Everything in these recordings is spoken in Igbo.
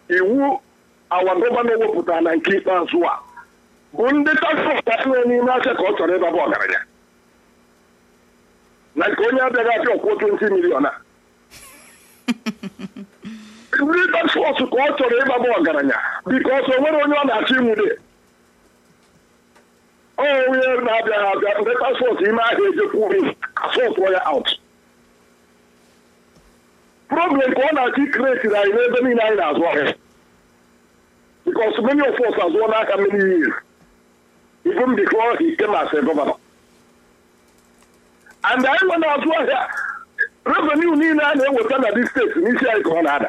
iwu awa gọvanọ wepụtara na nke ikpeazụ a bụ ndị taksọs enwe n'ime aka ka ọ chọrọ ịbaba ọgaranya na nke onye abịaghị abịa ọkwụ 20 milion a ndị taksọs ka ọ chọrọ ịbaba ọgaranya bikos o nwere onye ọ na-achọ inwude ọ onye na-abịaghị abịa ndị taksọs ime ahịa ejekwuri asọtụọ ya out problem ka ọ na-achọ ikretiri anyị n'ebe niile anyị na-azụ ahịa because many of us azụọ n'aka many years even before he came as a governor and anyị nwe na-azụ ahịa revenue niile a na-eweta na dis steeti n'isi anyị ka ọ na-ada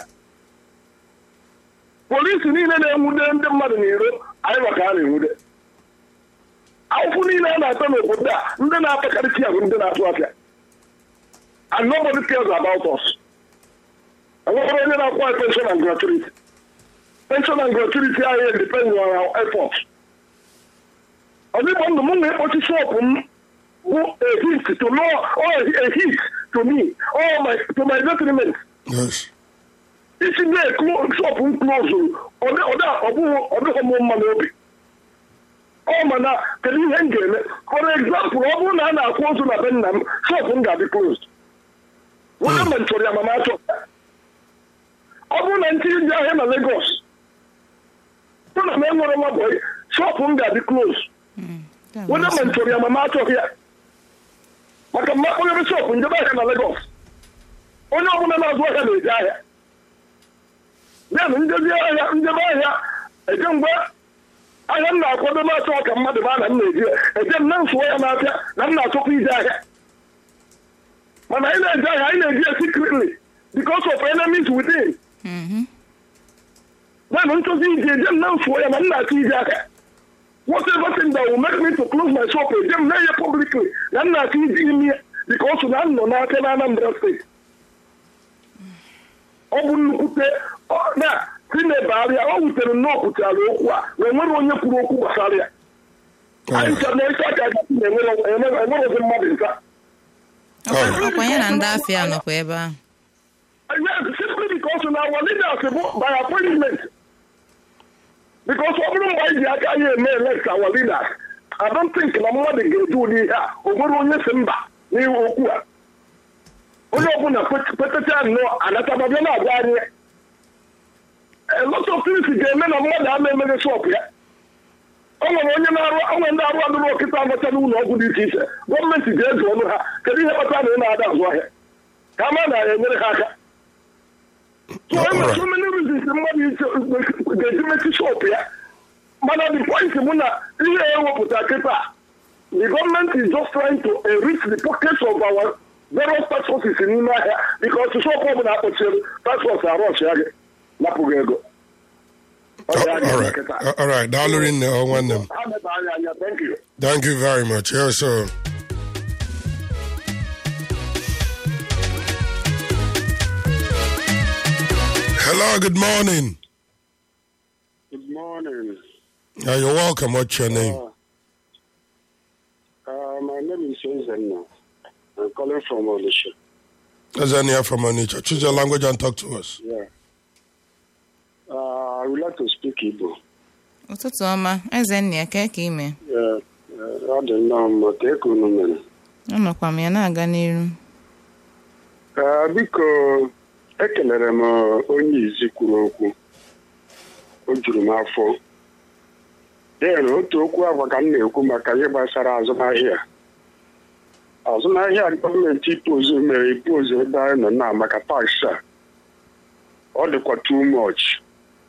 polisi niile na-enwude ndị mmadụ n'iro anyị maka a na-enwude akwụkwọ niile a na-ata n'obodo a ndị na-atakarịcha ya bụ ndị na-azụ ahịa and nobody cares about us enweghị onye na-akwụ anyị pension and gratuity pension and gratuity anyị depend on our effort ọdịgbo ndụ m na-ekpochi shọpụ m bụ a hit to no or a hit to me or my to my detriment Yes. isi na-eklo shọpụ m klozuru ọdịghị m mma n'obi ọ mana kedu ihe m ga-eme for example ọ bụrụ na a na-akwụ ozu na be nna m shọpụ m ga-adị closed onye mgbe m chọrọ ya mana achọ ọ bụrụ na ntinye ndị ahịa na Lagos mụ na m enwere nwa bọyị shọpụ m ga-adị close onye mgbe m chọrọ ya mana achọghị ya maka mma onye shọpụ njebe ahịa na Lagos onye ọbụla na-azụ ahịa na-eje ahịa ya na njezi ahịa njebe ahịa eje mgbe ahịa m na-akwado na-achọ ka mmadụ ma na m na-eji eje m na mfuo ya n'afịa na m na-achọkwa ije ahịa mana anyị na-eje ahịa anyị na-eji ya secretly because of enemies within ya na nchọzi ije eje m na mfuo ya na m na-achọ ije ahịa whatever thing that will make me to close my shop eje m na-enye publicly na m na-achọ ije ime ya because na m nọ n'aka na Anambra steeti ọ bụ nnukwute na si na-ebegharịa ọ wutere nnọọ pụtara okwu a na enwere onye kwuru okwu gbasara ya anyị chọrọ na-esi aka enwerozi mmadụ nta ọkwa ya na ndị afịa nọkwa ebe ahụ Yes, simply because na our leaders bụ by appointment because ọ bụrụ mgbe anyị ji aka anyị eme elect our leaders I don't think na mmadụ ga-eji ụdị ihe a o nwere onye si mba n'ihu okwu a onye ọbụla petacha nnọọ anatababịa na-agwa anyị a lot of things ga-eme na mmadụ ama emeghe shop ya o nwere onye na-arụ onwe ndị arụ adụrụ ọkịta abacha n'ụlọ ọgwụ dị iche iche gọọmenti ga-ezu ọnụ ha kedu ihe kpatara na ị na-ada azụ ahịa ka ama na-enyere ha aka so e nwere so many reasons mmadụ ga-eji mechi shop ya mana the point bụ na ihe ewepụta kịta the government is just trying to enrich the pockets of our various tax offices n'ime ahịa because shop ọbụla akpọchiri tax office arọch ya gị napụghị ego Ọ dị anya All right. nkịta. All right. Daalụ rinne ọ nwanne m. Ha meba anya anya thank you Thank you very much. Yes, sir. Hello, good morning. Good morning. Uh, you're welcome. What's your name? Uh, uh, my name is Ezenna. I'm calling from Olisha. Azania from Onitsha. Choose your language and talk to us. Yeah. Uh, I would like to speak Igbo. ụtụtụ ọma eze nna ya kee ka ime Yeah. Uh, ọ dị nnọọ mma ka eke unu mere. anọkwa m ya na-aga n'iru Uh, biko ekelere m onye izi kwuru okwu o juru m afọ den otu okwu agwa ka m na-ekwu maka ihe gbasara azụmahịa azụmahịa gọọmenti ipozu mere ipozu ebe anyị nọ na maka tax a ọ dịkwa too much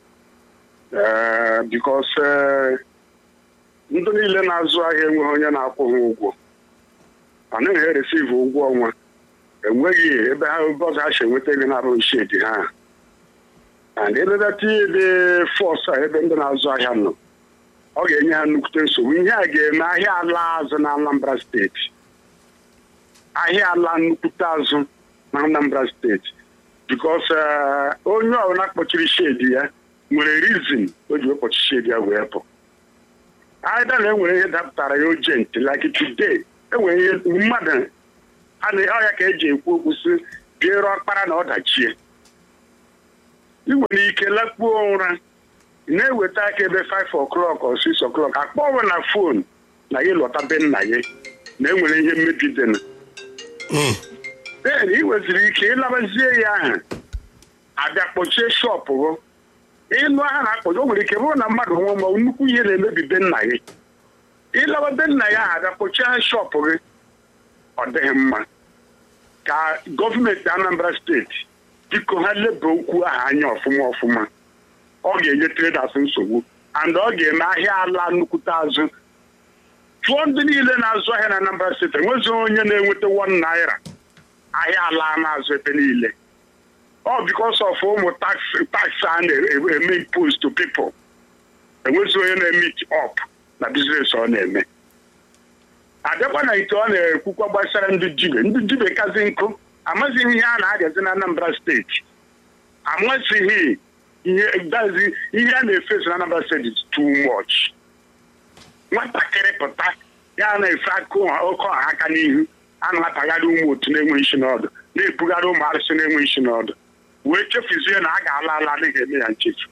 ee bikos ndị niile na-azụ ahịa enweghị onye na-akwụ ha ụgwọ anaghị eresivu ụgwọ ọnwa enweghị ebe ha ebe ọzọ ha si enweta ego na-arụ shedi ha and ebe bịa tinye ebe fọs a ebe ndị na-azụ ahịa nọ ọ ga-enye ha nnukwute nsogbu ihe a ga-eme ahịa ala azụ na Anambra steeti ahịa ala nnukwute azụ na Anambra steeti bikos onye ọbụla kpọchiri shedi ya nwere rizin o ji wekpọchi shedi ya wee pụ aịda na enwere ihe dapụtara ya ojent like today enwere ihe mmadụ a na ọya ka eji ekwu okwu si biere ọkpara na ọdachie ị nwere ike lakpuo ụra ị na-eweta aka ebe 5 o'clock or 6 o'clock akpọwa na fon na gị lọta be nna gị na enwere ihe mmebi dịna then ị nweziri ike ịlabazie ya aha abịa kpọchie shọpụ gị ịnụ aha na-akpọchi o nwere ike bụrụ na mmadụ nwụọ ma nnukwu ihe na-emebi be nna gị ịlawa be nna ya abịa kpọchie aha shọpụ gị ọ dịghị mma ka gọọmenti Anambra steeti biko ha leba okwu ahụ anya ọfụma ọfụma ọ ga-enye traders nsogbu and ọ ga-eme ahịa ala nnukwute azụ chụọ ndị niile na-azụ ahịa na Anambra steeti enweghị onye na-enweta 1 naira ahịa ala na-azụ ebe niile ọ because of ụmụ tax tax a na-eme impose to people enweghị onye na-emit up na biznes ọ na-eme abịakwa na ite ọ na-ekwukwa gbasara ndị jibe ndị jibe kazi nkụ amazighị ihe a na-agazi na Anambra steeti amasịghị ihe dazi ihe a na-efeso na Anambra steeti is too much nwatakịrị pụta ya na-efe aka oke ọha aka n'ihu a na-atagharị ụmụ otu na-enwe isi n'ọdụ na-ebugharị ụmụ arụsị na-enwe isi n'ọdụ wee chefuzie na a ga-ala ala adịghị eme ya nchefu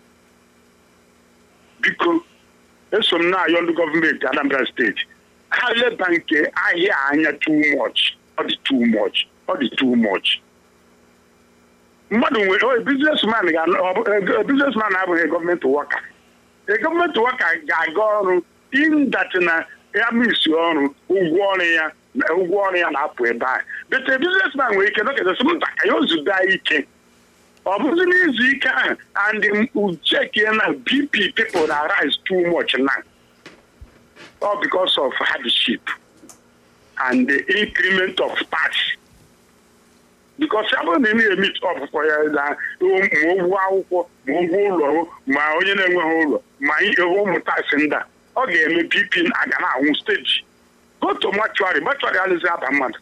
biko eso m na-ayọ ndị gọọmenti Anambra steeti ha leba nke ahịa anya too much ọ dị too much ọ dị too much mmadụ nwere biznesman biznesman abụghị gọọmenti wọka gọọmenti wọka ga-aga ọrụ indati na ya misi ọrụ ụgwọ ọrụ ya ụgwọ ọrụ ya na-apụ ebe ahụ bete biznesman nwere ike nọkịtasị mba ka ya ozudo ike ọ bụzi n'izu ike ahụ and uchekie na bp people na rise too much now all because of hardship and the increment of tax because ya bụrụ na ị na-emit ọpụpụ ya na ma ụgwọ akwụkwọ ma ụgwọ ụlọ ma onye na-enweghị ụlọ ma ihe ụmụ taksị ndị a ọ ga-eme bp aga na-anwụ steji goto matuari matuari alụzi aba mmadụ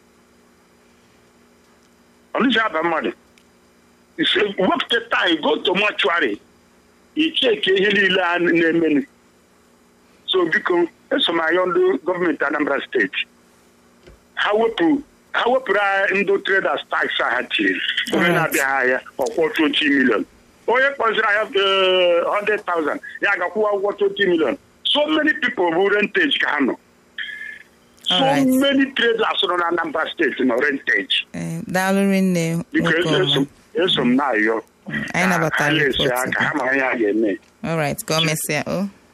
ọlụzi aba mmadụ wepụta taị goto matuari icheke ihe niile a na-emenu so biko esomaya ndị gọọmenti Anambra steeti ha wepụ ha wepụrụ ndị traders tax ha tiri onye na-abịaghị ahịa ọkwọ 20 million onye kpọziri ahịa 100,000 ya ga-akwụwa ụgwọ 20 million so many people bụ rentage ka ha nọ so many traders nọ na Anambra steeti nọ rentage daalụ rinne biko eso m na-ayọ anyị nabatara esi aka ha mara ihe a ga-eme all right ka o mesịa o